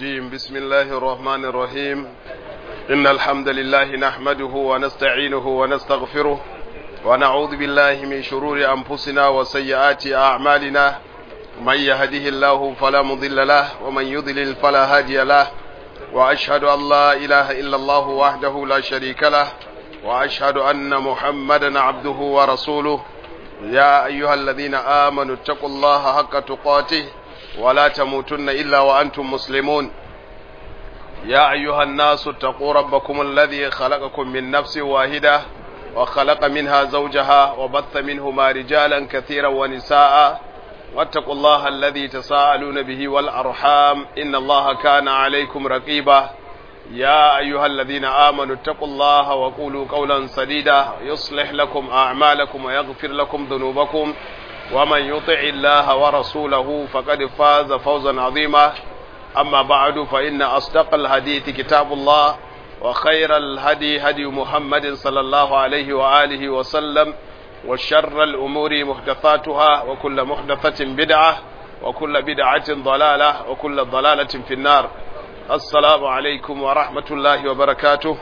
الرجيم بسم الله الرحمن الرحيم إن الحمد لله نحمده ونستعينه ونستغفره ونعوذ بالله من شرور أنفسنا وسيئات أعمالنا من يهده الله فلا مضل له ومن يضلل فلا هادي له وأشهد أن لا إله إلا الله وحده لا شريك له وأشهد أن محمدا عبده ورسوله يا أيها الذين آمنوا اتقوا الله حق تقاته ولا تموتن إلا وأنتم مسلمون يا أيها الناس اتقوا ربكم الذي خلقكم من نفس واحدة وخلق منها زوجها وبث منهما رجالا كثيرا ونساء واتقوا الله الذي تساءلون به والأرحام إن الله كان عليكم رقيبا يا أيها الذين آمنوا اتقوا الله وقولوا قولا سديدا يصلح لكم أعمالكم ويغفر لكم ذنوبكم ومن يطع الله ورسوله فقد فاز فوزا عظيما أما بعد فإن أصدق الحديث كتاب الله وخير الهدي هدي محمد صلى الله عليه وآله وسلم وشر الأمور محدثاتها وكل محدثة بدعة وكل بدعة ضلالة وكل ضلالة في النار السلام عليكم ورحمة الله وبركاته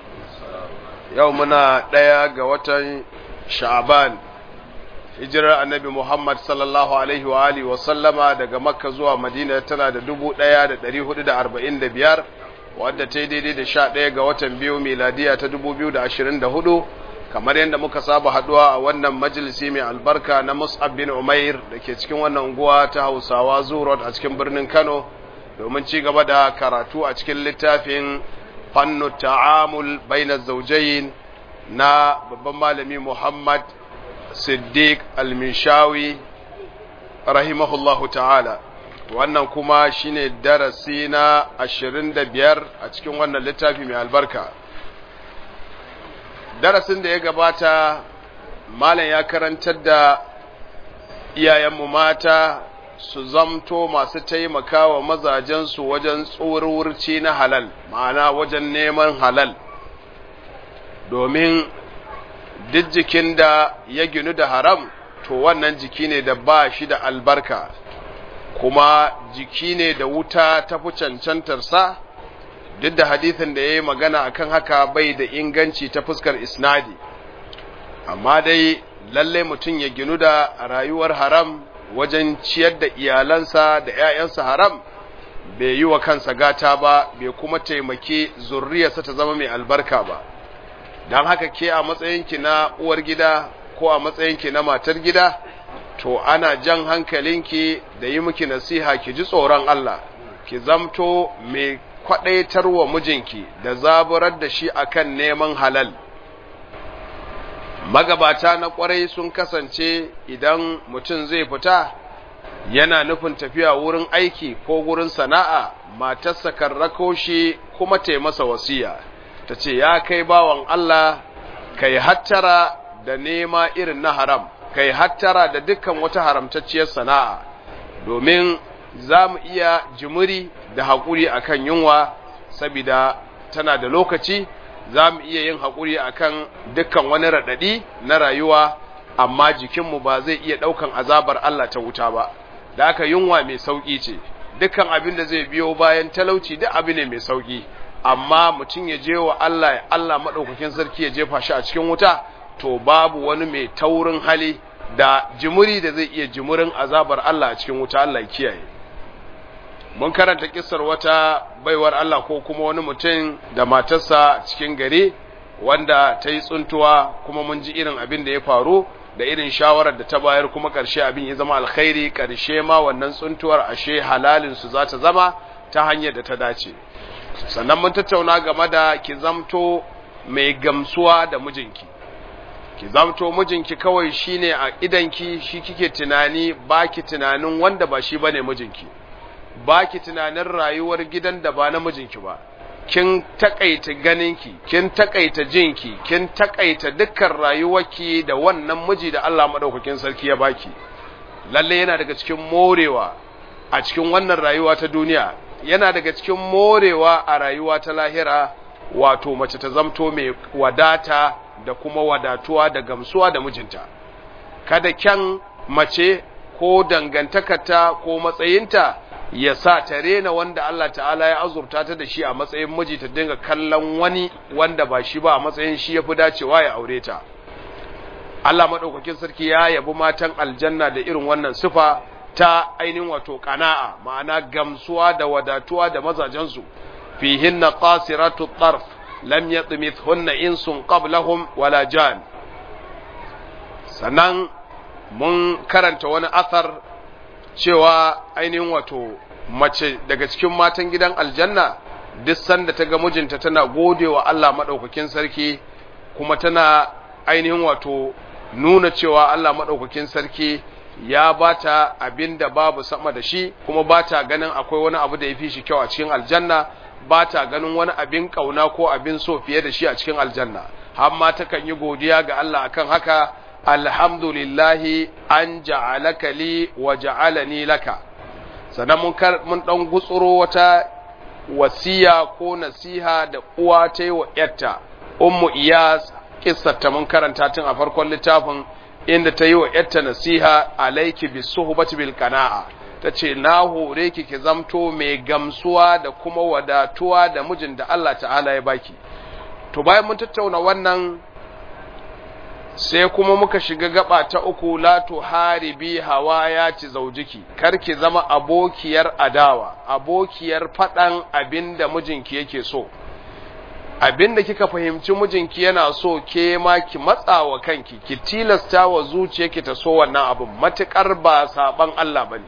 يومنا ديا قوة شعبان hijirar annabi Muhammad sallallahu alaihi wa alihi wa sallama daga Makka zuwa Madina tana da dubu ɗaya da ɗari hudu da arba'in da biyar wadda ta yi daidai da sha ɗaya ga watan biyu miladiya ta dubu biyu da ashirin da hudu kamar yadda muka saba haɗuwa a wannan majalisi mai albarka na Mus'ab bin Umair da ke cikin wannan unguwa ta Hausawa Zurot a cikin birnin Kano domin ci gaba da karatu a cikin littafin fannu ta'amul bainaz zawjayn na babban malami Muhammad Siddiq al-Minshawi rahimahullahu ta'ala wannan kuma shine darasi na 25 a cikin wannan littafi mai albarka darasin da ya gabata malam ya karantar da iyayenmu mata su zamto masu taimakawa mazajensu wajen tsorurci na halal ma'ana wajen neman halal domin duk jikin da ya ginu da haram to wannan jiki ne da ba shi da albarka kuma jiki ne da wuta ta fi cancantarsa duk da hadithin da ya yi magana akan haka bai da inganci ta fuskar isnadi amma dai lallai mutum ya ginu da rayuwar haram wajen ciyar da iyalansa da 'ya'yansa haram bai yi wa kansa gata ba bai kuma taimaki zurriyarsa ta zama mai albarka ba don haka ke a matsayinki na uwar gida ko a matsayinki na matar gida to ana jan hankalinki da yi miki nasiha ki ji tsoron Allah ki zamto mai kwadaitarwa mijinki da zaburar da shi akan neman halal magabata na kwarai sun kasance idan mutum zai fita yana nufin tafiya wurin aiki ko wurin sana'a matarsa kan rako shi kuma ta masa wasiya ta ce ya kai bawan Allah kai hattara da nema irin na haram kai hattara da dukkan wata haramtacciyar sana'a domin za mu iya jimiri da haƙuri akan yunwa saboda tana da lokaci za mu iya yin haƙuri akan dukkan wani raɗaɗi na rayuwa amma jikinmu ba zai iya ɗaukan azabar Allah ta wuta ba da aka yunwa mai sauƙi ce dukkan abin da zai biyo bayan talauci duk abu ne mai sauƙi amma mutum ya je wa Allah ya Allah maɗaukakin sarki ya jefa shi a cikin wuta to babu wani mai taurin hali da jimuri da zai iya jimurin azabar Allah a cikin wuta Allah kiyaye mun karanta kissar wata baiwar Allah ko kuma wani mutum da matarsa cikin gari wanda ta yi tsuntuwa kuma mun ji irin abin da ya faru da irin shawarar da ta bayar kuma ƙarshe abin ya zama alkhairi ƙarshe ma wannan tsuntuwar ashe halalin su za ta zama ta hanyar da ta dace sannan mun tattauna game da ki zamto mai gamsuwa da mijinki ki zamto mijinki kawai shine a idanki shi kike tunani baki tunanin wanda ba shi bane mijinki baki tunanin rayuwar gidan da ba na mijinki ba kin takaita ganinki kin takaita jinki kin takaita dukkan rayuwarki da wannan miji da Allah madaukakin sarki ya baki lalle yana daga cikin morewa a cikin wannan rayuwa ta duniya yana daga cikin morewa a rayuwa ta lahira wato mace ta zamto mai wadata da kuma wadatuwa da gamsuwa da mijinta kada kyan mace ko dangantakarta ko matsayinta ya sa ta rena wanda Allah ta'ala ya azurta ta da shi a matsayin miji ta dinga kallon wani wanda ba shi ba a matsayin shi ya fi dacewa ya aure ta Allah maɗaukakin sarki ya yabi matan aljanna da irin wannan sifa ta ainihin wato kana'a ma'ana gamsuwa da wadatuwa da mazajensu fihinna qasiratu tarf lam yatmithunna insun qablahum wala jan sannan mun karanta wani athar cewa ainihin wato mace daga cikin matan gidan aljanna duk sanda ta ga mijinta tana godewa Allah madaukakin sarki kuma tana ainihin wato nuna cewa Allah madaukakin sarki ya bata abin da babu sama da shi kuma bata ganin akwai wani abu da ya fi shi kyau a cikin aljanna bata ganin wani abin kauna ko abin so fiye da shi a cikin aljanna har ma takan yi godiya ga Allah akan haka alhamdulillahi an ja'alaka li wa ja'alani laka sannan mun kar mun dan gutsuro wata wasiya ko nasiha da uwa ta yi wa yarta ummu iyas kissarta mun karanta tun a farkon littafin inda ta yi wa yarta nasiha alaiki bis suhbati bil qana'a tace na hore ki ki zamto mai gamsuwa da kuma wadatuwa da mijin da Allah ta'ala ya baki to bayan mun tattauna wannan sai kuma muka shiga gaba ta uku la tuharibi hawaya ci zaujiki kar ki zama abokiyar adawa abokiyar faɗan abinda mijinki yake so abinda kika fahimci mijinki yana so ke ma ki matsa wa kanki ki tilasta wa zuciyarki ta so wannan abin matukar ba saban Allah bane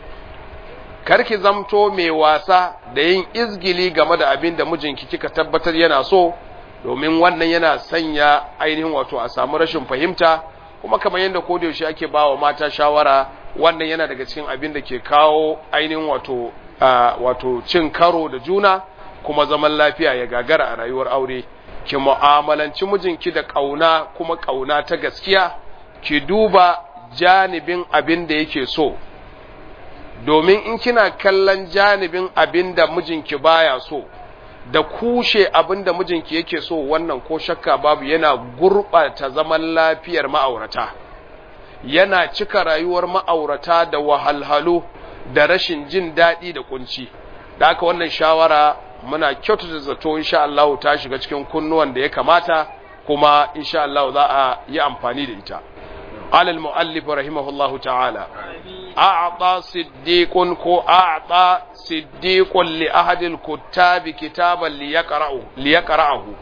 kar ki zamto mai wasa da yin izgili game da abinda mijinki kika tabbatar yana so domin wannan yana sanya ainihin wato a samu rashin fahimta kuma kamar yadda ko da yaushe ake ba wa mata shawara wannan yana daga cikin abin da ke kawo ainihin wato wato cin karo da juna kuma zaman lafiya ya gagara a rayuwar aure ki mu'amalanci mijinki da kauna kuma kauna ta gaskiya ki duba janibin abin da yake so domin in kina kallon janibin abin da mijinki baya so da kushe abin da mijinki yake so wannan ko shakka babu yana gurɓata zaman lafiyar ma'aurata yana cika rayuwar ma'aurata da wahalhalu da rashin jin daɗi da kunci da aka wannan shawara muna kyautata zato insha Allah ta shiga cikin kunnuwan da ya kamata kuma insha Allah za a yi amfani da ita alal muallif rahimahullahu ta'ala a'ta siddiqun ko a'ta siddiqun li ahadil kuttabi kitaban li yaqra'u li yaqra'ahu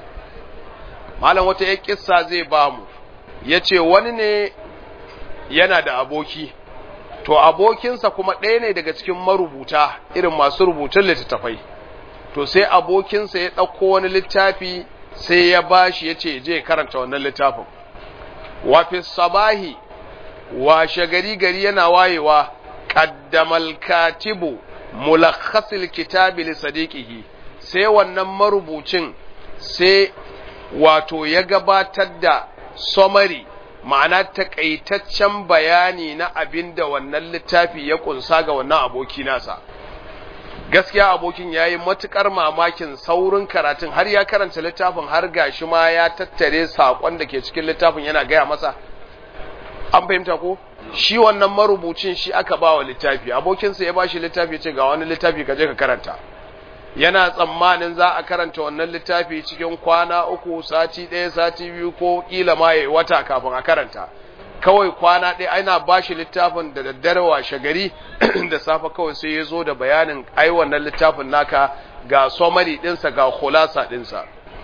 malam wata ya kissa zai ba mu yace wani ne yana da aboki to abokinsa kuma ɗaya ne daga cikin marubuta irin masu rubutun littattafai to sai abokinsa ya ɗauko wani littafi sai ya bashi yace je karanta wannan littafin wa fi sabahi washe gari gari yana wayewa qaddamal katibu mulakhasil kitabi li sadiqihi sai wannan marubucin sai wato ya gabatar da summary ma'ana takaitaccen bayani na abin da wannan littafi ya kunsa ga wannan aboki nasa gaskiya abokin ya yi matuƙar mamakin saurin karatun har ya karanta littafin har gashi ma ya tattare saƙon da ke cikin littafin yana gaya masa an fahimta ko shi wannan marubucin shi aka ba wa littafi abokinsa ya ba shi littafi ya ce ga wani littafi ka je ka karanta yana tsammanin za a karanta wannan littafi cikin kwana uku sati ɗaya sati biyu ko ƙila ma ya yi wata kafin a karanta kawai kwana ɗaya ana ba shi littafin da daddare washe gari da safe kawai sai ya zo da bayanin ai wannan littafin naka ga somari ɗinsa ga khulasa ɗinsa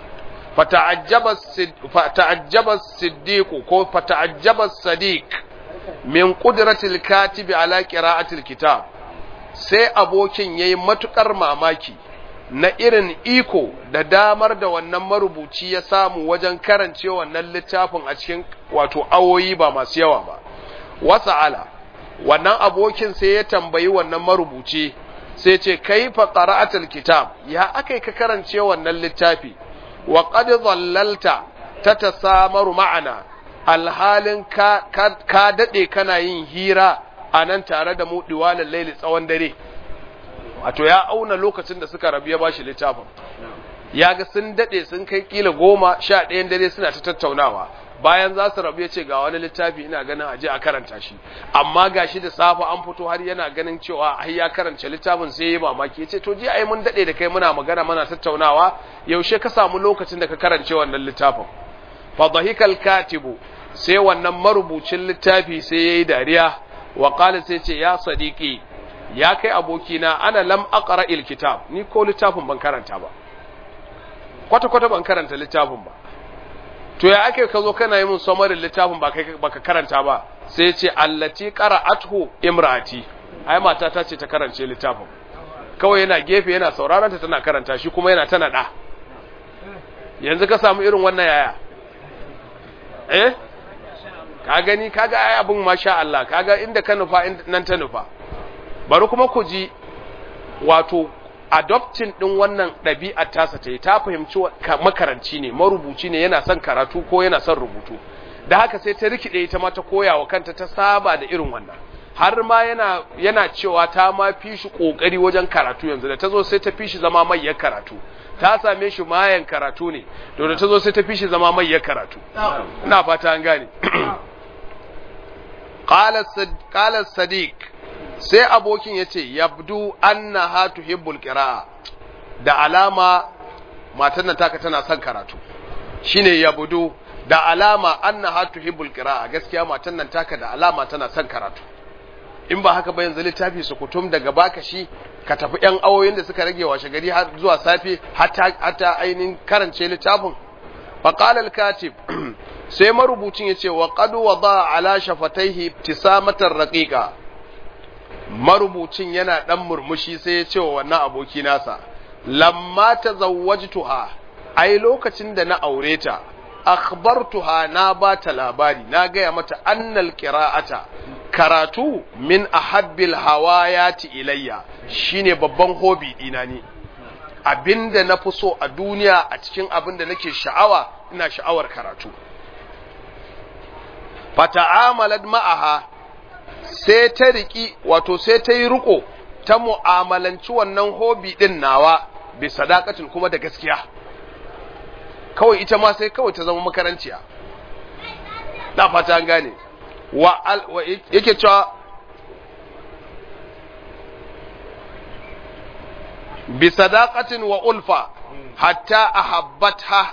fata'ajjaba siddiqu ko fata'ajjaba sadiq min qudratil katibi ala qira'atil kitab sai abokin yayi matukar mamaki na irin iko da damar da wannan marubuci ya samu wajen karance wannan littafin a cikin wato awoyi ba masu yawa ba wasa'ala wannan abokin sai ya tambayi wannan marubuci sai ce kaifa qara'atul kitab ya akai ka karance wannan littafi wa qad dhallalta tatasamaru ma'ana alhalin ka ka dade kana yin hira anan tare da mu diwalal laili tsawon dare wato ya auna lokacin da suka rabu ya bashi littafin ya ga sun dade sun kai kila goma sha ɗayan dare suna ta tattaunawa bayan za su rabu ya ce ga wani littafi ina ganin aje a karanta shi amma ga shi da safe an fito har yana ganin cewa ai ya karanta littafin sai ya mamaki ya ce to ji ai mun dade da kai muna magana muna tattaunawa yaushe ka samu lokacin da ka karance wannan littafin fa dhahikal katibu sai wannan marubucin littafi sai yayi dariya wa qala sai ce ya sadiqi ya kai abokina ana lam aqra il kitab ni ko littafin ban karanta ba kwata kwata ban karanta littafin ba to ya ake ka zo kana yi mun samarin littafin ba kai baka karanta ba sai ce allati qara'athu imraati ai mata ta ce ta karance littafin kawai yana gefe yana sauraron ta tana karanta shi kuma yana tana da yanzu ka samu irin wannan yaya eh ka gani kaga ai abun masha Allah kaga inda ka nufa nan ta nufa bari kuma ku ji wato adoptin din wannan ɗabi'ar tasa ta yi ta fahimci makaranci ne marubuci ne yana son karatu ko yana son rubutu da haka sai ta rikide ita ma ta koya wa kanta ta saba da irin wannan har ma yana yana cewa ta ma fi shi kokari wajen karatu yanzu da ta zo sai ta fi shi zama mayyar karatu ta same shi mayan karatu ne to da ta zo sai ta fi shi zama mayyar karatu ina fata an gane qala sadiq sai abokin ya ce yabdu annaha tuhibbul qira'a da alama matan nan taka tana son karatu shine yabdu da alama annaha tuhibbul qira'a gaskiya matan nan taka da alama tana son karatu in ba haka ba yanzu littafi su kutum daga baka shi ka tafi yan awoyin da suka rage washe gari har zuwa safe hatta hatta ainin karance littafin fa qala al-katib sai marubucin yace wa qad wada ala shafataihi ibtisamatan raqiqa marubucin yana ɗan murmushi sai ya ce wa wannan aboki nasa lamma ta zawwajtuha ai lokacin da na aure ta akhbartuha na ba ta labari na gaya mata annal qira'ata karatu min ahabbil hawayati ilayya shine babban hobi dina ne abinda na fi so a duniya a cikin abinda nake sha'awa ina sha'awar karatu fata'amalat ma'aha sai ta riki wato sai ta yi riko ta mu'amalanci wannan hobi din nawa bi sadaqatin kuma da gaskiya kawai ita ma sai kawai ta zama makaranciya da fata an gane wa, wa yake cewa bi sadaqatin wa ulfa hatta ahabbatha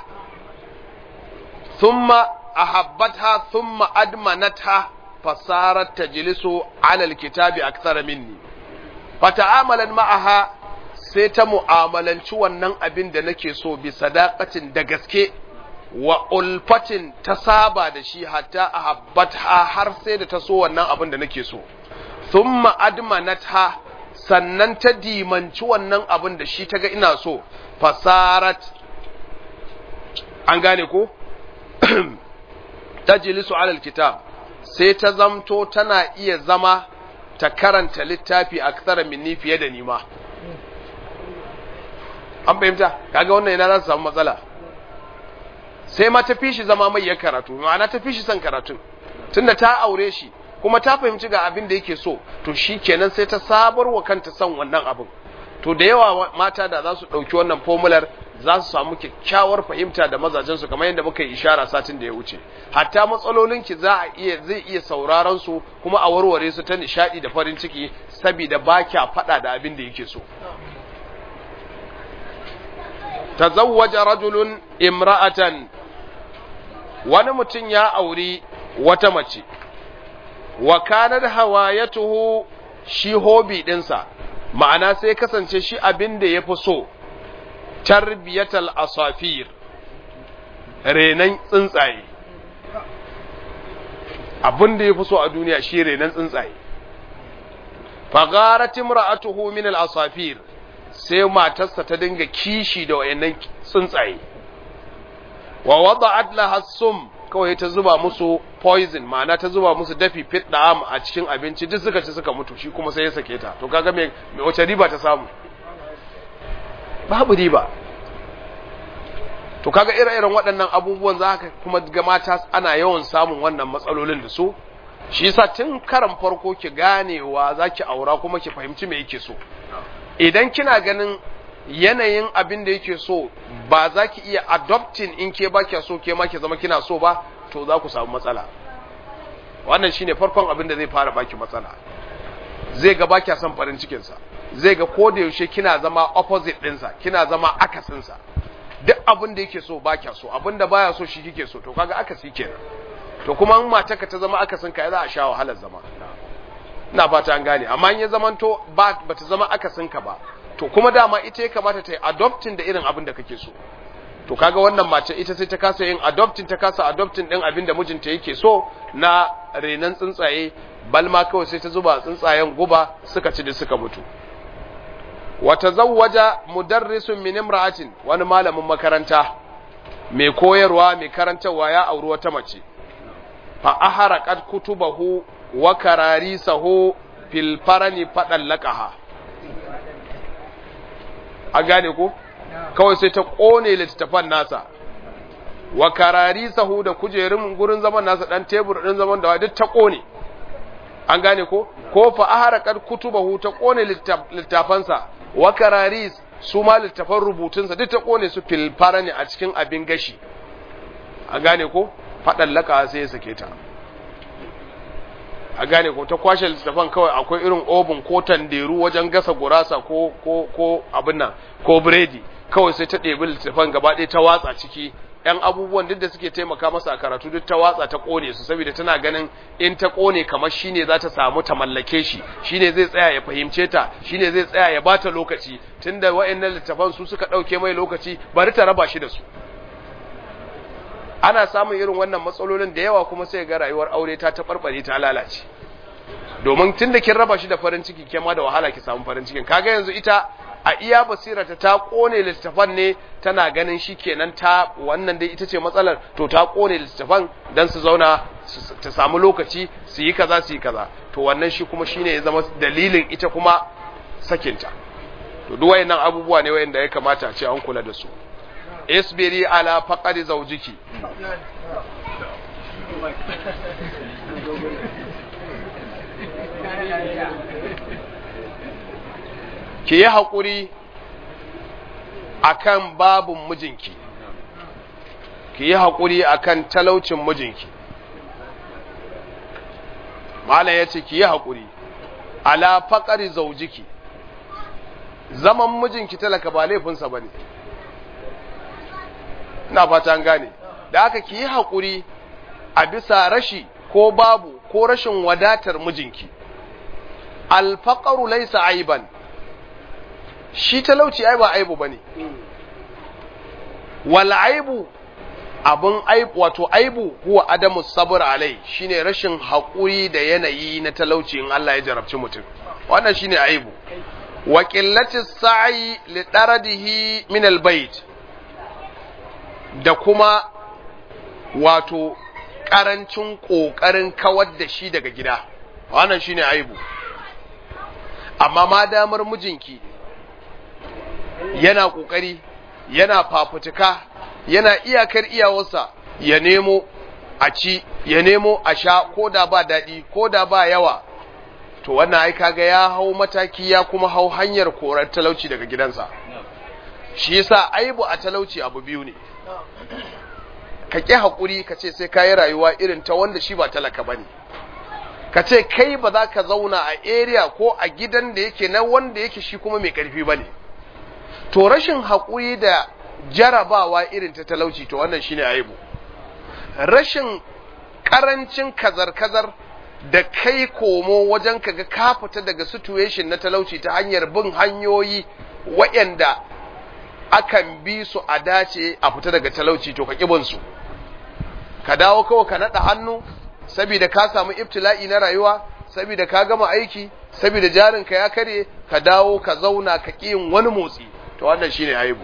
thumma ahabbatha thumma admanatha fasarat tajlisu ala alkitabi akthar minni fata'amalan ma'aha sai ta mu'amalanci wannan abin da nake so bi sadaqatin da gaske wa ulfatin ta saba da shi hatta ahabbatha har sai da ta so wannan abin da nake so thumma admanatha sannan ta dimanci wannan abin da shi ta ga ina so fasarat an gane ko tajlisu ala alkitab sai ta zamto tana iya zama ta karanta littafi a minni fiye da nima an fahimta kaga wannan yana za su samu matsala sai ma ta fi shi zama mai ya karatu ma'ana ta fi shi son karatun tunda ta aure shi kuma ta fahimci ga abin da yake so to shi kenan sai ta sabar wa kanta son wannan abin to da yawa mata da za su ɗauki wannan formular za su samu kyakkyawar fahimta da mazajensu kamar yadda muka yi ishara satin da ya wuce hatta matsalolinki za a iya zai iya sauraron su kuma a warware su ta nishadi da farin ciki saboda ba kya faɗa da abin da yake so tazawwaja rajulun imra'atan wani mutum ya auri wata mace wa kanar hawayatuhu shi hobi ɗinsa ma'ana sai kasance shi abin da ya fi so tarbiyatal asafir renan tsuntsaye abin da ya fi so a duniya shi renan tsuntsaye fagarat imra'atuhu min al-asafir sai matarsa ta dinga kishi da wayannan tsuntsaye wa wada'at laha sum kawai ta zuba musu poison ma'ana ta zuba musu dafi fit da'am a cikin abinci duk suka ci suka mutu shi kuma sai ya sake ta to kaga me wace riba ta samu babu riba to kaga ire-iren waɗannan abubuwan za ka kuma ga mata ana yawan samun wannan matsalolin da su shi yasa tun karan farko ki ganewa za ki aura kuma ki fahimci me yake so idan kina ganin yanayin abin da yake so ba za ki iya adopting in ke ba so ke ma ki zama kina so ba to za ku samu matsala wannan shine farkon abin da zai fara baki matsala zai ga baki son farin cikin sa zai ga ko da yaushe kina zama opposite ɗinsa kina zama akasin sa duk abin da yake so baki so abin da baya so shi kike so to kaga akasi kenan to kuma in matarka ta zama akasin ka za a sha wahalar zama ina fata an gane amma in ya zamanto ba bata zama akasin ka ba to kuma dama ita ya kamata ta yi adopting da irin abin da kake so to kaga wannan mace ita sai ta kasa yin adopting ta kasa adopting din abin da mijinta yake so na renan tsuntsaye balma kawai sai ta zuba tsuntsayen guba suka ci da suka mutu wa tazawwaja mudarrisun min imra'atin wani malamin makaranta mai koyarwa mai karantarwa ya auri wata mace fa aharaqat kutubahu wa kararisahu fil farani fadallaqaha a gane ko kawai sai ta kone littattafan nasa wa kararisahu da kujerun gurin zaman nasa dan tebur din zaman da duk ta kone an gane ko ko fa aharaqat kutubahu ta kone littafansa wa kararis su ma littafan rubutunsa duk ta kone su fil farani a cikin abin gashi a gane ko fadallaka sai ya sake ta a gane ko ta kwashe littafan kawai akwai irin obin ko tanderu wajen gasa gurasa ko ko ko abin nan ko biredi kawai sai ta ɗebi littafan gaba ɗaya ta watsa ciki ‘yan abubuwan duk da suke taimaka masa a karatu duk ta watsa ta ƙone su saboda tana ganin in ta ƙone kamar shi ne za ta samu ta mallake shi shi ne zai tsaya ya fahimce ta shi ne zai tsaya ya ba ta lokaci tunda wa'annan littafan su suka ɗauke mai lokaci bari ta raba shi da su ana samun irin wannan matsalolin da yawa kuma sai ga rayuwar aure ta taɓarɓare ta lalace domin tun da kin raba shi da farin ciki ke ma da wahala ki samu farin cikin kaga yanzu ita a iya basirata ta kone littafan ne tana ganin shi kenan ta wannan dai ita ce matsalar to ta kone littafan dan su zauna ta samu lokaci su yi kaza su yi kaza to wannan shi kuma shine ya zama dalilin ita kuma sakinta to duk wayannan abubuwa ne wayanda ya kamata a ce an kula da su isbiri ala faqari zawjiki ki yi haƙuri a kan babin mijinki ki yi haƙuri a kan talaucin mijinki malam ya ce ki yi haƙuri ala faƙari zaujiki zaman mijinki talaka ba laifinsa ba ne ina fata gane da aka ki yi haƙuri a bisa rashi ko babu ko rashin wadatar mijinki alfaƙaru laisa aiban shi talauci ai ba aibu bane wal aibu abun aibu wato aibu huwa adamu sabr alai shine rashin hakuri da yanayi na talauci in Allah ya jarabci mutum wannan shine aibu wa qillati sa'i li daradihi min al bait da kuma wato karancin kokarin kawar da shi daga gida wannan shine aibu amma ma damar mijinki yana ƙoƙari yana fafutuka yana iyakar iyawarsa ya nemo a ci ya nemo a sha ko da ba daɗi ko da ba yawa to wannan ai kaga ya hau mataki ya kuma hau hanyar korar talauci daga gidansa shi yasa aibu a talauci abu biyu ne ka ƙi haƙuri ka ce sai ka yi rayuwa irin ta wanda shi ba talaka ba ne ka ce kai ba za ka zauna a area ko a gidan da yake na wanda yake shi kuma mai ƙarfi ba ne to rashin haƙuri da jarabawa irin ta talauci to wannan shine aibu rashin ƙarancin kazar-kazar da kai komo wajen kaga ka fita daga situation na talauci ta hanyar bin hanyoyi waɗanda akan bi su a dace a fita daga talauci to ka ƙibin su ka dawo kawai ka naɗa hannu saboda ka samu ibtila'i na rayuwa saboda ka gama aiki saboda jarinka ya kare ka dawo ka zauna ka ƙi yin wani motsi to wannan shine aibu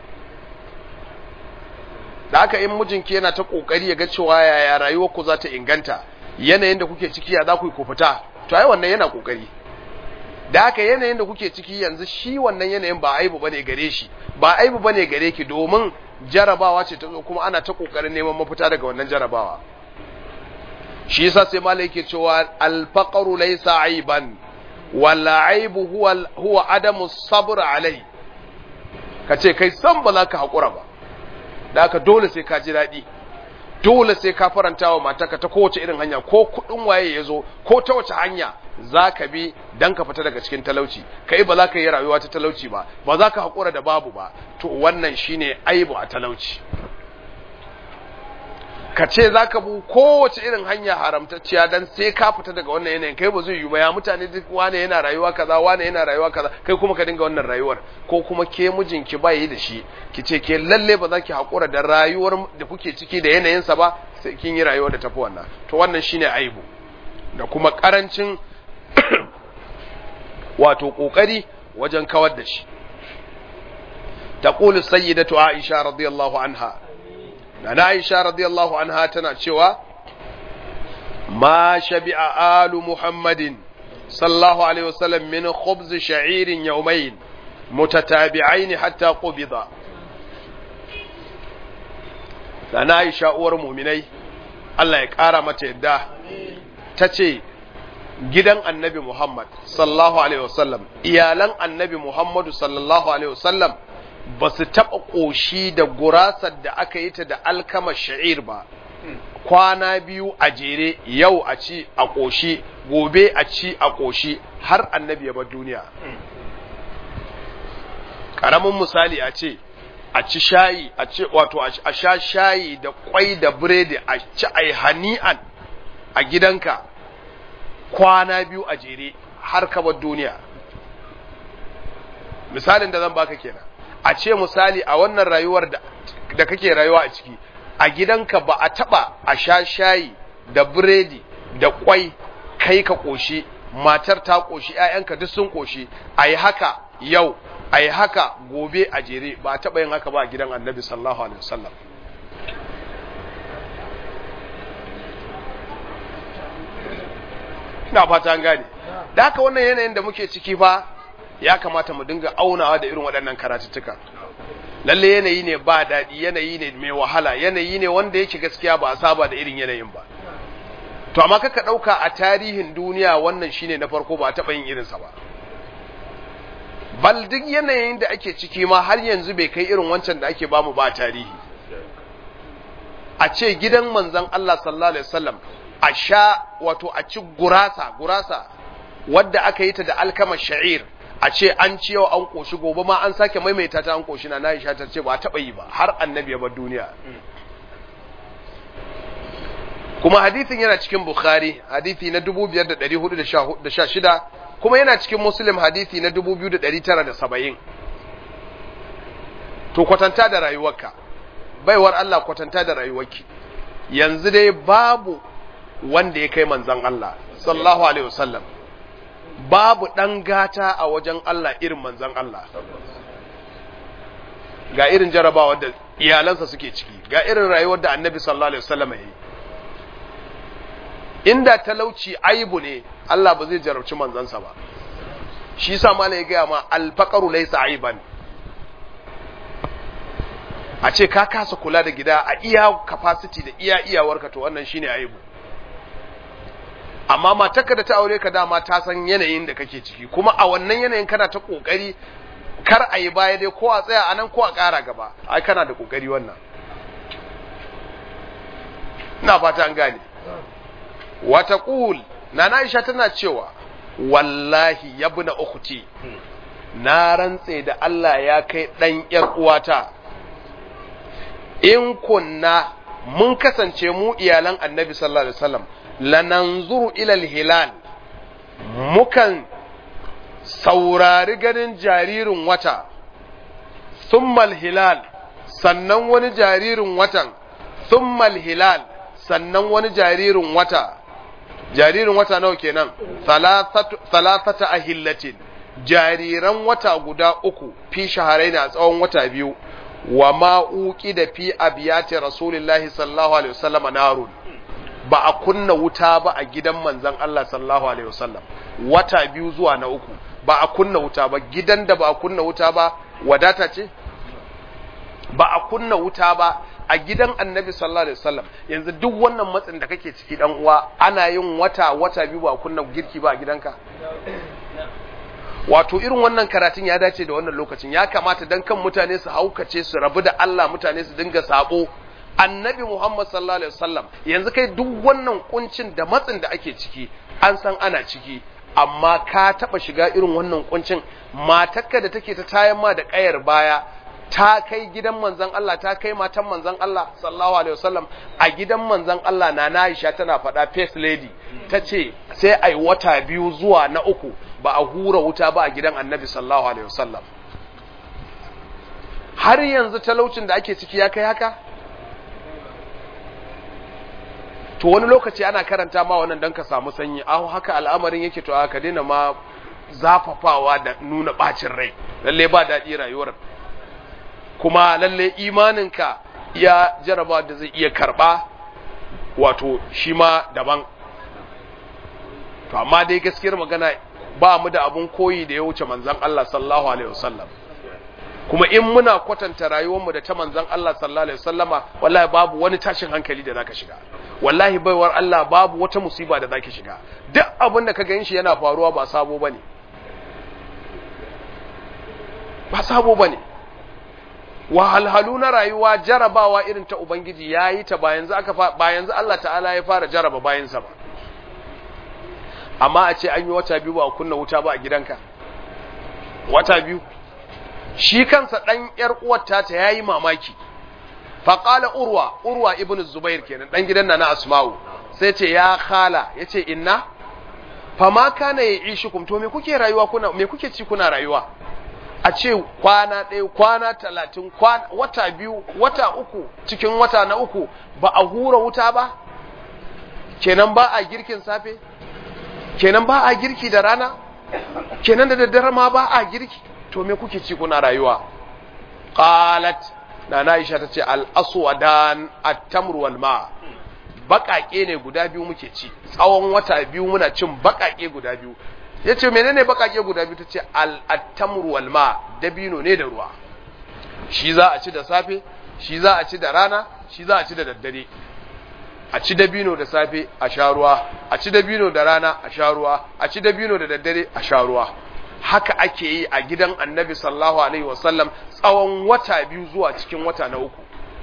da haka in mijinki yana ta kokari ya ga cewa yaya rayuwar ku za ta inganta yanayin da kuke ciki ya za ku yi ku fita to ai wannan yana kokari da haka yanayin da kuke ciki yanzu shi wannan yanayin ba aibu bane gare shi ba aibu bane gare ki domin jarabawa ce ta zo kuma ana ta kokarin neman mafita daga wannan jarabawa shi yasa sai malai yake cewa al-faqru laysa aiban wal aibu huwa huwa adamu sabr alai ka ce kai san ba za ka haƙura ba da aka dole sai ka ji daɗi dole sai ka faranta wa matarka ta kowace irin hanya ko kudin waye ya zo ko ta wace hanya za ka bi don ka fita daga cikin talauci kai ba za ka yi rayuwa ta talauci ba ba za ka haƙura da babu ba to wannan shine aibu a talauci ka ce za ka bu kowace irin hanya haramtacciya don sai ka fita daga wannan yanayin kai ba zai yi ba ya mutane duk wane yana rayuwa kaza wane yana rayuwa kaza kai kuma ka dinga wannan rayuwar ko kuma ke mijinki ba yi da shi ki ce ke lalle ba za ki haƙura da rayuwar da kuke ciki da yanayinsa ba sai kin yi rayuwar da tafi wannan to wannan shine aibu da kuma karancin wato kokari wajen kawar da shi taqulu sayyidatu aisha radiyallahu anha na aisha radiyallahu anha tana cewa ma shabi'a alu muhammadin sallallahu alaihi wasallam min khubz sha'irin yawmayn mutatabi'ain hatta qubida na aisha uwar mu'minai Allah ya kara mata yadda tace gidan annabi Muhammad sallallahu alaihi wasallam iyalan annabi Muhammadu sallallahu alaihi wasallam ba su taɓa ƙoshi da gurasar da aka yi ta da alkama sha'ir ba kwana biyu a jere yau a ci a ƙoshi gobe a ci a ƙoshi har annabi ya bar duniya ƙaramin misali a ce a ci shayi a ce wato a sha shayi da kwai da biredi a ci a hani'an a gidanka kwana biyu a jere har ka bar duniya misalin da zan baka kenan a ce misali a wannan rayuwar da kake rayuwa a ciki a gidanka ba a taba a sha shayi da biredi da kwai kai ka koshi matar ta koshi ƴaƴanka duk sun koshi ayi haka yau ayi haka gobe a jere ba a taba yin haka ba a gidan annabi sallallahu alaihi wasallam ina fata an gane da haka wannan yanayin da muke ciki fa ya kamata mu dinga aunawa da irin waɗannan karatuttuka lalle yanayi ne ba daɗi yanayi ne mai wahala yanayi ne wanda yake gaskiya ba a saba da irin yanayin ba to amma kaka ɗauka a tarihin duniya wannan shine na farko ba a taɓa yin irinsa ba bal duk yanayin da ake ciki ma har yanzu bai kai irin wancan da ake bamu ba a tarihi a ce gidan manzon Allah sallallahu alaihi wasallam a sha wato a ci gurasa gurasa wadda aka yi ta da alkama sha'ir a ce an ci yau an koshi gobe ma an sake maimaita ta an koshi na na isha ta ce ba taɓa yi ba har annabi ya bar duniya kuma hadithin yana cikin bukhari hadithi na 5416 kuma yana cikin muslim hadithi na 2970 to kwatanta da rayuwarka baiwar Allah kwatanta da rayuwarki yanzu dai babu wanda ya kai manzan Allah sallallahu alaihi wasallam babu ɗan gata a wajen Allah irin manzan Allah ga irin jarabawa da iyalansa suke ciki ga irin rayuwar da annabi sallallahu alaihi wasallam ya yi inda talauci aibu ne Allah ba zai jarabci manzansa ba shi sa mala ya gaya ma alfaqaru laysa aiban a ce ka kasa kula da gida a iya capacity da iya iyawarka to wannan shine aibu amma matarka da ta aure ka dama ta san yanayin da kake ciki kuma a wannan yanayin kana ta kokari kar a yi baya dai ko a tsaya a nan ko a ƙara gaba ai kana da kokari wannan ina fata an gane wata ƙul na Aisha tana cewa wallahi yabna ukhti na rantse da Allah ya kai dan yar uwata in kunna mun kasance mu iyalan annabi sallallahu alaihi wasallam lananzuru ilal hilal mukan saurari ganin jaririn wata thummal hilal sannan wani jaririn watan thummal hilal sannan wani jaririn wata jaririn wata nawa kenan thalathata ahillatin jariran wata guda uku fi shaharai a tsawon wata biyu wa ma'uki da fi abiyati rasulillahi sallallahu alaihi wasallam narun ba a kunna wuta ba a gidan manzon Allah sallallahu alaihi wasallam wata biyu zuwa na uku ba a kunna wuta ba gidan da ba a kunna wuta ba wadata ce ba a kunna wuta ba a gidan annabi sallallahu alaihi wasallam yanzu duk wannan matsin da kake ciki dan uwa ana yin wata wata biyu ba a kunna girki ba a gidanka wato irin wannan karatun ya dace da wannan lokacin ya kamata dan kan mutane su haukace su rabu da Allah mutane su dinga sabo annabi Muhammad sallallahu alaihi wasallam yanzu kai duk wannan kuncin da matsin da ake ciki an san ana ciki amma ka taba shiga irin wannan kuncin matarka da take ta tayan ma da kayar baya ta kai gidan manzon Allah ta kai matan manzon Allah sallallahu alaihi wasallam a gidan manzon Allah na Aisha tana faɗa first lady tace sai ai wata biyu zuwa na uku ba a hura wuta ba a gidan Annabi sallallahu alaihi wasallam har yanzu talaucin da ake ciki ya kai haka to wani lokaci ana karanta ma wannan dan ka samu sanyi aho haka al'amarin yake to aka daina ma zafafawa da nuna bacin rai lalle ba daɗi rayuwar kuma lalle imaninka ya jaraba da zai iya karba wato shi ma daban to amma dai gaskiyar magana ba mu da abun koyi da ya wuce manzon Allah sallallahu alaihi wasallam kuma in muna kwatanta rayuwarmu da ta manzon Allah sallallahu alaihi wasallama wallahi babu wani tashin hankali da zaka shiga wallahi baiwar Allah babu wata musiba da zaki shiga duk abin da ka gan shi yana faruwa ba sabo bane ba sabo bane wahalhalu na rayuwa jarabawa irin ta ubangiji yayi ta ba yanzu aka ba yanzu Allah ta'ala ya fara jaraba bayansa ba amma a ce an yi wata biyu ba a kunna wuta ba a gidanka wata biyu shi kansa ɗan ‘yar uwarta ta ya yi mamaki, faƙala urwa, urwa ibn Zubair kenan ɗan gidan na na Asma'u, sai ce ya khala, ya ce inna, fama kana ya ishi to me kuke rayuwa kuna, me kuke ci kuna rayuwa? A ce kwana ɗaya, kwana talatin, wata biyu, wata uku, cikin wata na uku, ba a hura wuta ba? Kenan ba a girkin safe? Kenan ba a girki da rana? Kenan da daddare ma ba a girki? to me kuke ci kuna rayuwa qalat nana aisha tace al aswadan at-tamr wal ma bakake ne guda biyu muke ci tsawon wata biyu muna cin bakake guda biyu yace menene bakake guda biyu tace al at-tamr wal ma dabino ne da ruwa shi za a ci da safe shi za a ci da rana shi za a ci da daddare a ci dabino da safe a sha ruwa a ci dabino da rana a sha ruwa a ci dabino da daddare a sha ruwa haka ake yi a gidan annabi sallallahu alaihi wasallam tsawon wata biyu zuwa cikin wata na uku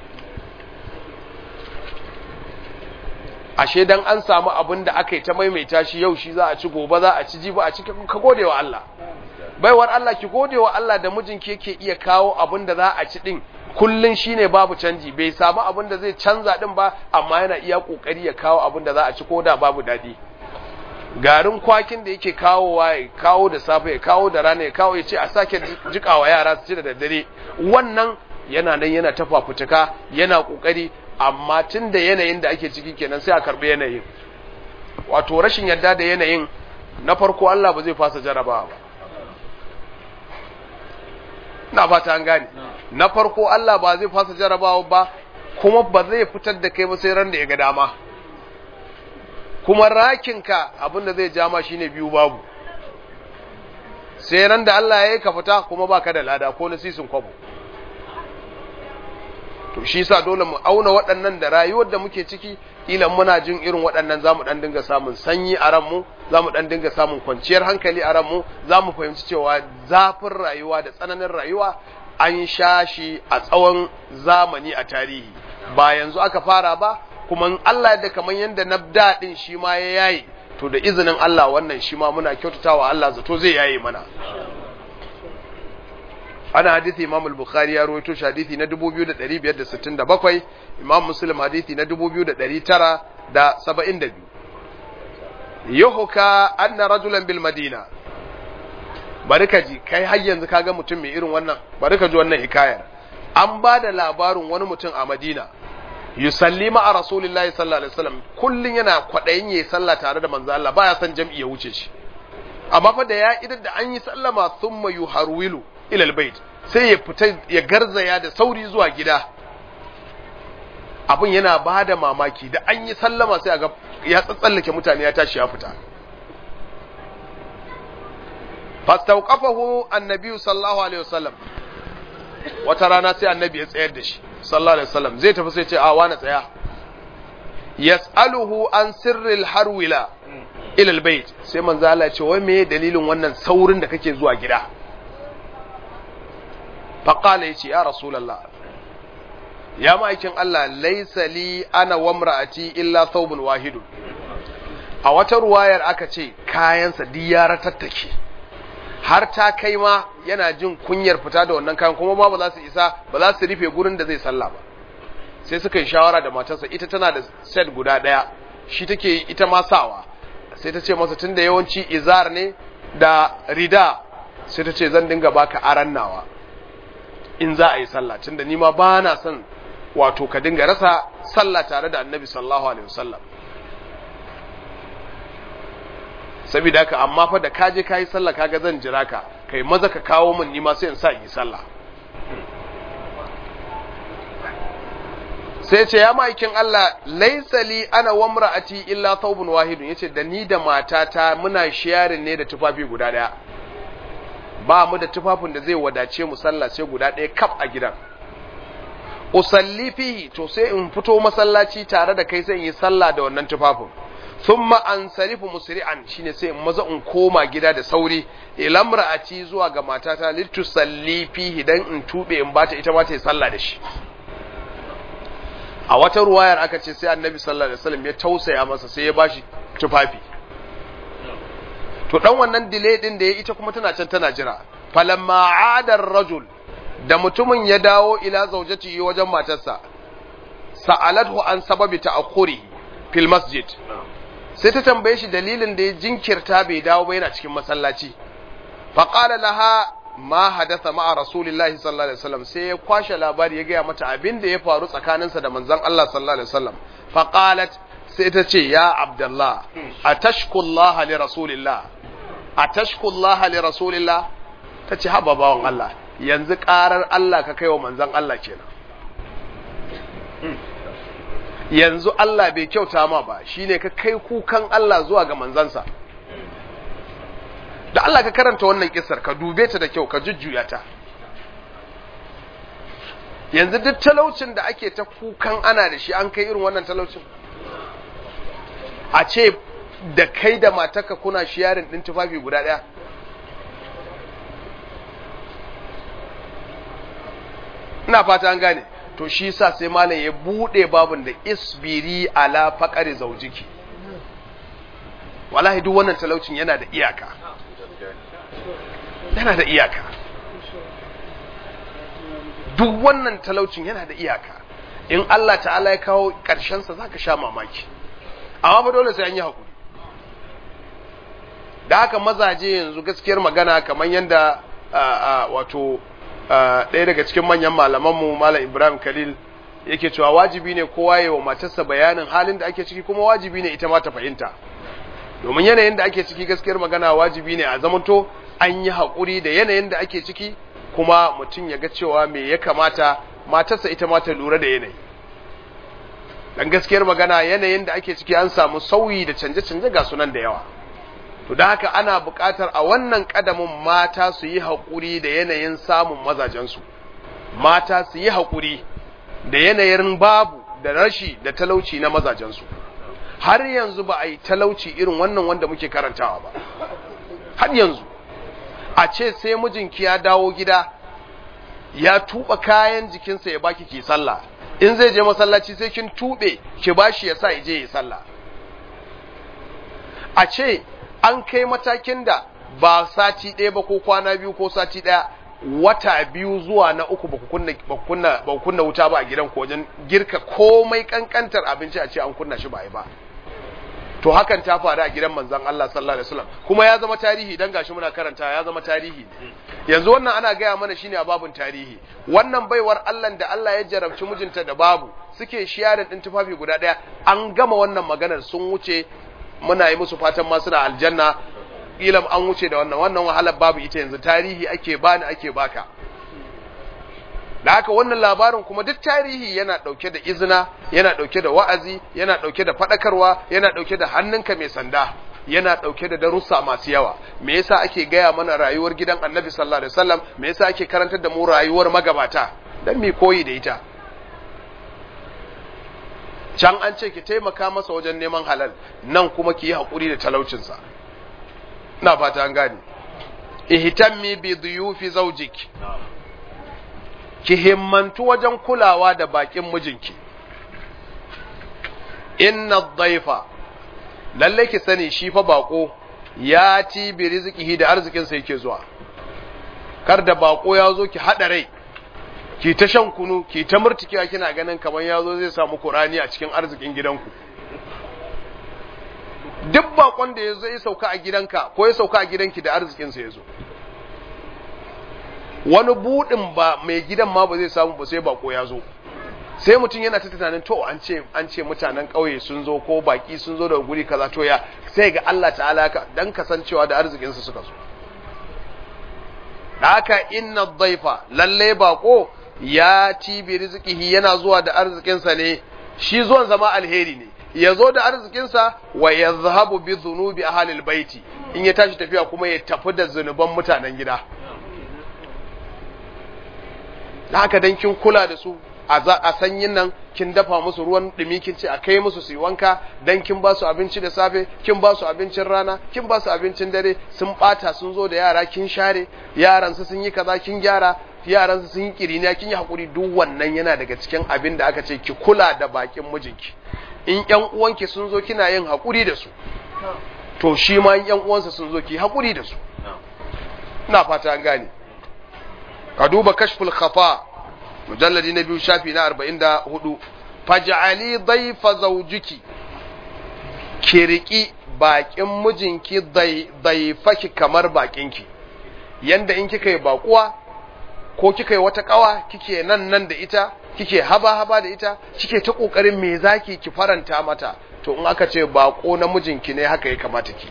ashe dan an samu abin da aka yi ta maimaita shi yau shi za a ci gobe za a ci jibi a ci ka gode wa Allah baiwar Allah ki gode wa Allah da mijinki yake iya kawo abin da za a ci din kullun shine babu canji bai samu abin da zai canza din ba amma yana iya kokari ya kawo abin da za a ci ko da babu dadi garin kwakin da yake kawowa ya kawo da safe ya kawo da rana ya kawo ya ce a sake jikawa yara su ci da daddare wannan yana nan yana ta fafutuka yana kokari amma tun da yanayin da ake ciki kenan sai a karbi yanayin wato rashin yadda da yanayin na farko Allah ba zai fasa jarabawa ba na fata an gane na farko Allah ba zai fasa jarabawa ba kuma ba zai fitar da kai ba sai ran da ya ga dama kuma rakinka abinda zai jama shine biyu babu sai ran da Allah ya yi ka fita kuma baka da lada ko na sisin kwabo to shi sa dole mu auna waɗannan da rayuwar da muke ciki ilan muna jin irin waɗannan zamu dan dinga samun sanyi a ranmu zamu dan dinga samun kwanciyar hankali a ranmu zamu fahimci cewa zafin rayuwa da tsananin rayuwa an sha shi a tsawon zamani a tarihi ba yanzu aka fara ba kuma in Allah da kamar yadda na daɗin shi ma ya yayi to da izinin Allah wannan shi ma muna kyautatawa Allah zato zai yayi mana ana hadithi Imam al-Bukhari ya rawaito shi hadithi na 2567 Imam Muslim hadithi na 2972 yuhka anna rajulan bil Madina bari ka ji kai har yanzu kaga mutum mai irin wannan bari ka ji wannan hikayar an ba da labarin wani mutum a Madina yusalli ma a rasulillahi sallallahu alaihi wasallam kullun yana kwadayin yayi sallah tare da manzo Allah baya san jam'i ya wuce shi amma fa da ya idan da an yi sallama thumma yuharwilu ila albayt sai ya fita ya garzaya da sauri zuwa gida abin yana bada mamaki da an yi sallama sai ga ya tsatsallake mutane ya tashi ya fita fastauqafahu annabi sallallahu alaihi wasallam wata rana sai annabi ya tsayar da shi sallallahu alaihi wasallam zai tafi sai ce a wani tsaya yas'aluhu an sirril harwila ila albayt sai manzo Allah ya ce wai meye dalilin wannan saurin da kake zuwa gida fa qala yace ya rasulullah ya ma'aikin Allah laisa li ana wa imra'ati illa thawbun wahidun a wata ruwayar aka ce kayansa duk ya ratattake har ta kai ma yana jin kunyar fita da wannan kayan kuma ma ba za su isa ba za su rufe gurin da zai sallah ba sai suka yi shawara da matarsa ita tana da set guda daya shi take ita ma sawa sai ta ce masa tunda yawanci izar ne da rida sai ta ce zan dinga baka aran nawa in za a yi sallah tunda ni ma ba na son wato ka dinga rasa sallah tare da annabi sallallahu alaihi wasallam saboda haka amma fa da kaje kayi sallah kaga zan jira ka kai maza ka kawo min ni ma sai in sa in yi sallah sai ce ya ma'aikin Allah laisa li ana wa imra'ati illa thawbun wahidun yace da ni da matata muna sharing ne da tufafi guda daya ba mu da tufafin da zai wadace mu sallah sai guda daya kaf a gidan usalli fihi to sai in fito masallaci tare da kai sai in yi sallah da wannan tufafin thumma ansarifu musri'an shine sai in maza in koma gida da sauri ila imra'ati zuwa ga matata litusalli fihi dan in tube in bata ita ma ta yi sallah da shi a wata ruwayar aka ce sai annabi sallallahu alaihi wasallam ya tausaya masa sai ya bashi tufafi to dan wannan delay din da ya ita kuma tana can tana jira falamma adar rajul da mutumin ya dawo ila zaujati wajen matarsa sa'alathu an sababi ta'akhuri fil masjid sai ta tambaye shi dalilin da ya jinkirta bai dawo ba yana cikin masallaci faqala laha ma hadatha ma'a rasulillahi sallallahu alaihi wasallam sai ya kwashe labari ya gaya mata abin da ya faru tsakaninsa da manzon Allah sallallahu alaihi wasallam fa qalat sai ta ce ya abdullah atashkullaha li rasulillah atashkullaha li rasulillah ta ce haba bawan Allah yanzu karar Allah ka kai wa manzon Allah kenan yanzu Allah bai kyauta ma ba shine ka kai kukan Allah zuwa ga manzansa da Allah ka karanta wannan kisar ka dube ta da kyau ka jujjuya ta yanzu duk talaucin da ake ta kukan ana da shi an kai irin wannan talaucin a ce da kai da mataka kuna shiyarin din tufafi guda ɗaya ina fata an gane to shi sa sai malam ya bude babun da isbiri ala faqari zaujiki wallahi duk wannan talaucin yana da iyaka yana da iyaka duk wannan talaucin yana da iyaka in Allah ta'ala ya kawo ƙarshensa za ka sha mamaki amma ba dole sai an yi haƙuri da haka mazaje yanzu gaskiyar magana kamar yadda wato ɗaya daga cikin manyan malamanmu malam ibrahim khalil yake cewa wajibi ne kowa ya wa matarsa bayanin halin da ake ciki kuma wajibi ne ita ma ta fahimta domin yanayin da ake ciki gaskiyar magana wajibi ne a zamanto an yi haƙuri da yanayin da ake ciki kuma mutum ya ga cewa me ya kamata matarsa ita ma ta lura da yanayi dan gaskiyar magana yanayin da ake ciki an samu sauyi da canje-canje ga sunan da yawa to da haka ana buƙatar a wannan ƙadamin mata su yi haƙuri da yanayin samun mazajensu mata su yi haƙuri da yanayin babu da rashi da talauci na mazajensu har yanzu ba a yi talauci irin wannan wanda muke karantawa ba har yanzu a ce sai mijinki ya dawo gida ya tuba kayan jikinsa ya baki ki sallah in zai je masallaci sai kin tube ki bashi ya sa je yi sallah a ce an kai matakin da ba sati ɗaya ba ko kwana biyu ko sati ɗaya wata biyu zuwa na uku ba kunna ba kunna ba kunna wuta ba a gidan ko wajen girka komai kankantar abinci a ce an kunna shi ba yi ba to hakan ta faru a gidan manzon Allah sallallahu alaihi wasallam kuma ya zama tarihi dan gashi muna karanta ya zama tarihi yanzu wannan ana gaya mana shine a babun tarihi wannan baiwar Allah da Allah ya jarabci mijinta da babu suke shiyarin din tufafi guda daya an gama wannan maganar sun wuce muna yi musu fatan ma suna aljanna ilam an wuce da wannan wannan wahalar babu ita yanzu tarihi ake bani ake baka da haka wannan labarin kuma duk tarihi yana ɗauke da izina yana ɗauke da wa'azi yana ɗauke da faɗakarwa yana ɗauke da hannunka mai sanda yana ɗauke da darussa masu yawa me yasa ake gaya mana rayuwar gidan annabi sallallahu alaihi wasallam me yasa ake karantar da mu rayuwar magabata dan mi koyi da ita can an ce ki taimaka masa wajen neman halal nan kuma ki yi haƙuri da talaucinsa ina fata an gane ihtammi bi dhuyufi zawjik ki himmantu wajen kulawa da bakin mijinki inna dhaifa lalle ki sani shi fa bako ya ti bi rizqihi da arzikin sa yake zuwa kar da bako ya zo ki hada rai ki ta shan kunu ki ta murtikiya kina ganin kamar ya zo zai samu kurani a cikin arzikin gidanku duk bakon da ya zo ya sauka a gidanka ko ya sauka a gidanki da arzikin sa ya zo wani budin ba mai gidan ma ba zai samu ba sai bako ya zo sai mutum yana ta tunanin to an ce an ce mutanen ƙauye sun zo ko baki sun zo daga guri kaza to ya sai ga Allah ta'ala ka dan kasancewa da arzikin su suka zo haka inna dhaifa lalle bako ya ci bi rizqihi yana zuwa da arzikin sa ne shi zuwan zama alheri ne ya zo da arzikin sa wa yazhabu bi dhunubi ahli albayti in ya tashi tafiya kuma ya tafi da zunuban mutanen gida haka dan kin kula da su a sanyin nan kin dafa musu ruwan dumi kin ce a kai musu su yi wanka dan kin ba su abinci da safe kin ba su abincin rana kin ba su abincin dare sun bata sun zo da yara kin share yaran su sun yi kaza kin gyara yaran su sun yi kiriniya kin yi hakuri duk wannan yana daga cikin abin da aka ce ki kula da bakin mijinki in ƴan uwanki sun zo kina yin hakuri da su to shi ma ƴan uwansa sun zo ki hakuri da su ina fata an gane ka duba kashful khafa mujalladi na biyu shafi na arba'in da hudu faj'ali daifa zaujiki ki riƙi baƙin mijinki daifaki kamar baƙinki yanda in kika yi baƙuwa ko kika yi wata ƙawa kike nan nan da ita kike haba haba da ita kike ta ƙoƙarin me zaki ki faranta mata to in aka ce baƙo na mijinki ne haka ya kamata ki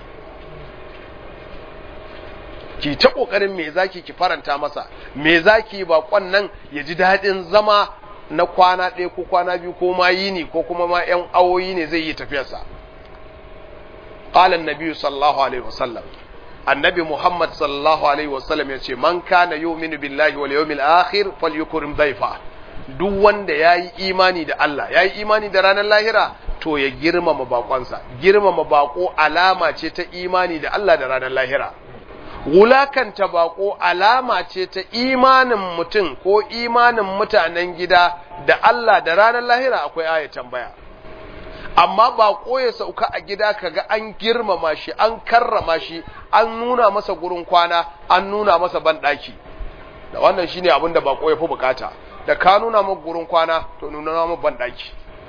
ki ta kokarin me zaki ki faranta masa me zaki bakon nan ya ji daɗin zama na kwana ɗaya ko kwana biyu ko ma yini ko kuma ma ƴan awoyi ne zai yi tafiyarsa qala an-nabi sallallahu alaihi wasallam annabi muhammad sallallahu alaihi wasallam ya ce man kana yu'minu billahi wal yawmil akhir falyukrim dayfa duk wanda yayi imani da Allah yayi imani da ranar lahira to ya girmama bakonsa girmama bako alama ce ta imani da Allah da ranar lahira wulakanta bako alama ce ta imanin mutum ko imanin mutanen gida da Allah da ranar lahira akwai aya tambaya amma bako ya sauka a gida kaga an girmama shi an karrama shi an nuna masa gurin kwana an nuna masa banɗaki da wannan shine abin da bako ya fi bukata da ka nuna maka gurin kwana to nuna maka banɗaki